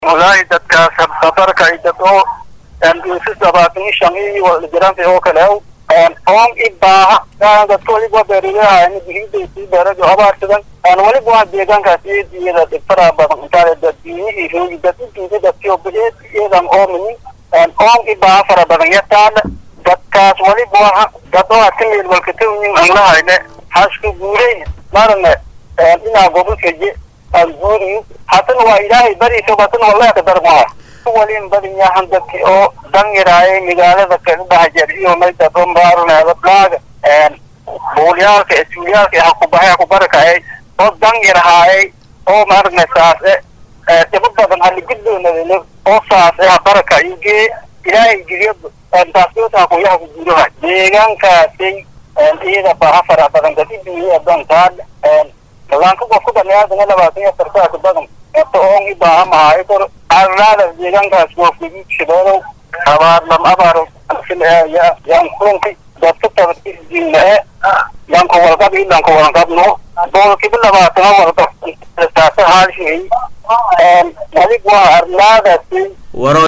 wallaahi dadkaas safarka ay dad oo si labaatan iyo shan iyo jiranta oo kale oon i baaha dadka waliba beeralaha bihidaysii beeradu abaarsadan waliba waa deegaankaas iyada dhibtaraa badan intaale daddiinihii roogi dad udiida dadkio bileed iyadan oominin oon i baaha fara badan yataala dadkaas waliba waa dad oo hata meel walkatawnin aan lahayne hasku guuray marne inaa gobolkaje aan guuriyo hatana waa ilaahay bariisa hatana wallahi ka darmaa walin badin yahan dadki oo dan yaraaye magaalada kadhahajer iyo maydado maaruneeda dhaaga buulyaalka isuulyaalka hakubahay hakubarakayay oo dan yarhaayay oo maaragna saase dhibo badan haliguddoonadale oo saase habaraka igee ilaahay geliyo taasdoota hakuyaha ku guuraha deegaankaasay iyada baaha fara badan dad iduuya dantaad laanka qofku dhaliyaadana labaatan iyo sarkaas badan ota oon i baaha mahaayo kor arlaada deegaankaas goofgudud shabeelow abaar lam abaaro yaan kulanki dadka tabadisdiinae yanka walqab ilanka walqabno boolkiba labaatana walqab saasa haalshigay adig waa arlaadaasi